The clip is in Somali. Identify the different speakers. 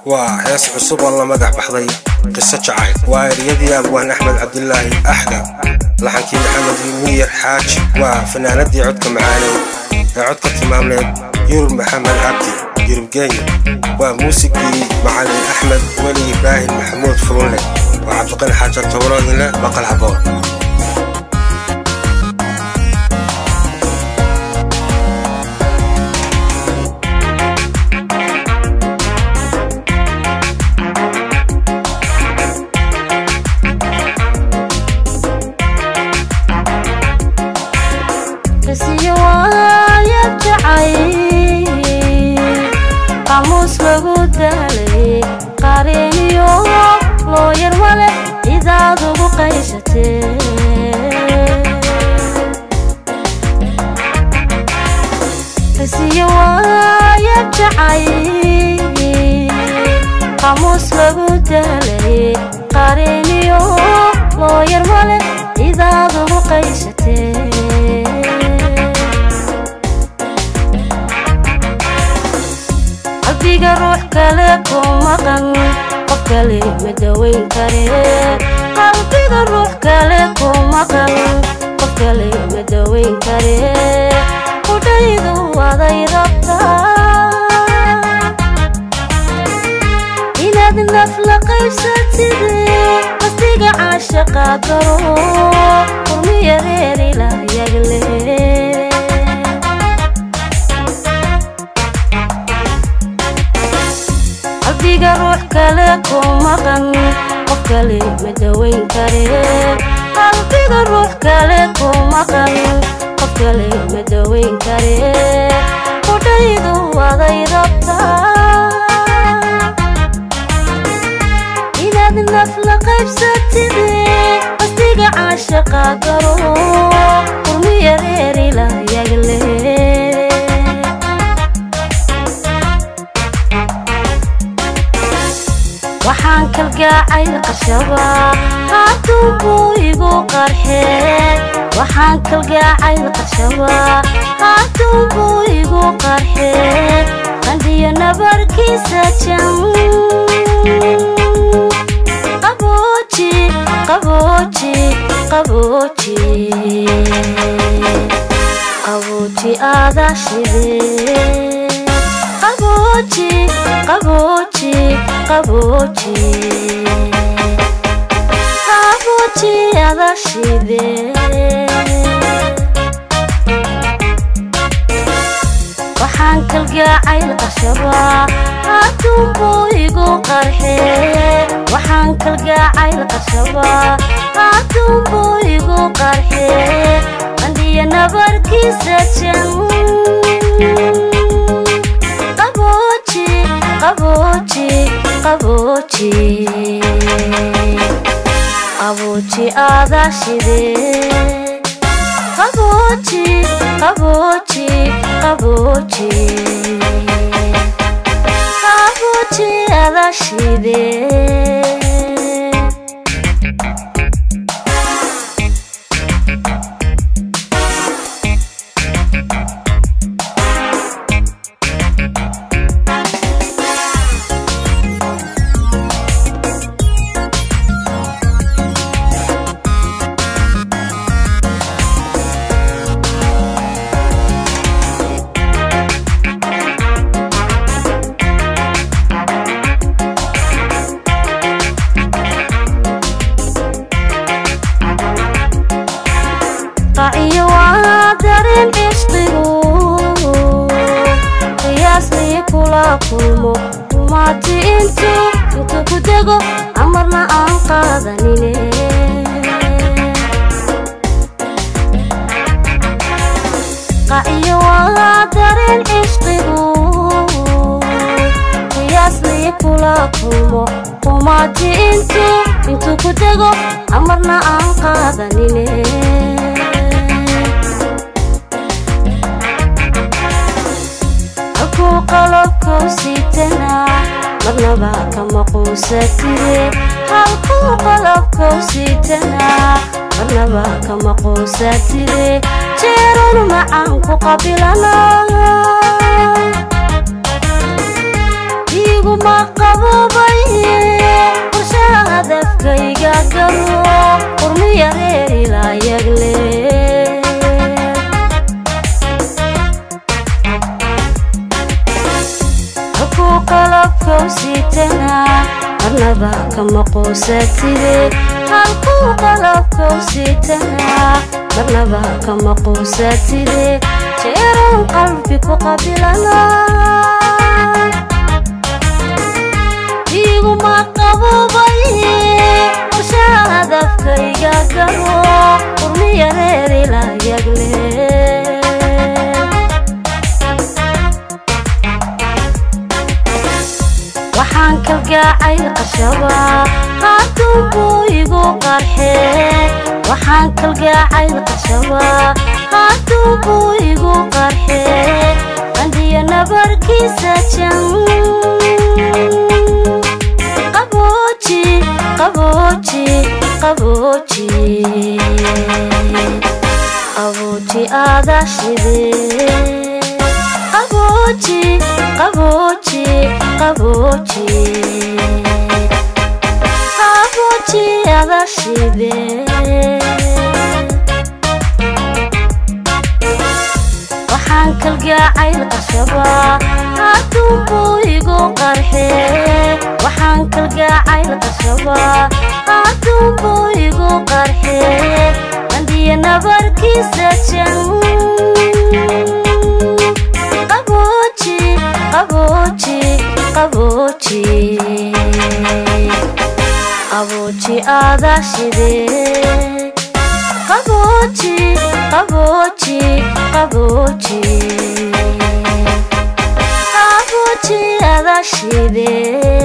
Speaker 1: waa hees cusub oo la magac baxday qiso jacayl waa eryadii abwaan axmed cabdilaahi axda laxankii maxamed miyir xaaji waa fanaanadii codka macaaneed ee codka tilmaamneed yurub maxamed cabdi yurub geenya waa muusigii macalin axmed weli ibraahim maxamuud furunle waa cabdiqani xaaja towroodinle maqal haboon
Speaker 2: qamuus lagu daalay qareeniyo loo yar male cidaad ugu qaysatee risiyo waaya jacay qamuus lagu daalay qareeniyo loo yar male cidaad ugu qaysatee qalbiga ruux kale ku maqan qof kale ma dawayn kare qalbiga ruux kale ku maqan qof kale ma dawayn kare qudhaydu waday rabtaa inaad naf la qaybsatide qasdiga caashaqa garo qurmiya reerila yagle qalbiga ruux kale ku maqan qof kale ma dawayn kare qalbiga ruux kale ku maqan qof kale ma dawayn kare qudhaydu waday rabtaa inaad naf la qaybsatide qasdiga caashaqa garo qurmiya reerila yagle waxaan kalgaacayl qashaba hadduu buu igu qarxee waxaan kalgaacayl qashaba hadduu buu igu qarxee qandhiyo nabarkiisa jam qabooji qabooji qabooji qabooji aada shidee qabooji qabooji qabooji qabooji ada shide waxaan kalgaacayl qashaba hadduu buu igu qarxee waxaan kalgaacayl qashaba hadduu buu igu qarxee qandhiyo nabarkiisa jan qabooji qabooji qabooji qabooji aada shide qabooji qabooji qabooji qabooji aada shide qaciyo waa dareen cishqigu qiyaasnii kula kulmo rumaati intu intu ku dego amarna aan qaadanine qaciyo waa dareen cishqigu qiyaasnii kula kulmo rumaati intu intu ku dego amarna aan qaadanine halkuu qalabkuu siitana marnaba kama quusatide halkuu qalabkuu siitana marnaba kama quusatide jeerun macaan ku qabilana iguma qabobay qorshaha hadafkayga garo qurmiya reer ilaayagle halkuu qalabkau siitana marnaba kama quusatide halkuu qalabkau siitana marnaba kama quusatide jeeran qalbi ku qabilana iguma qabobay qorshaha hadafkayga garo qurmiya reer ilaayagle waxaan kalgaacay qashaba hadduu buu igu qarxee waxaan kalgaacay qashaba hadduu buu igu qarxee qandhiya nabarkiisa jan qabooji qabooji qabooji qabooji aada shidee qabooji qabooji qabooji qabooji ada shibe waxaan kalgaacay qashaba hadduu buu igu qarxee waxaan kalgaacay qashaba hadduu buu igu qarxee qandhiya nabarkiisa jan qabooji qabooji qabooji qabooji aada shidee qabooji qabooji qabooji qabooji ada shidee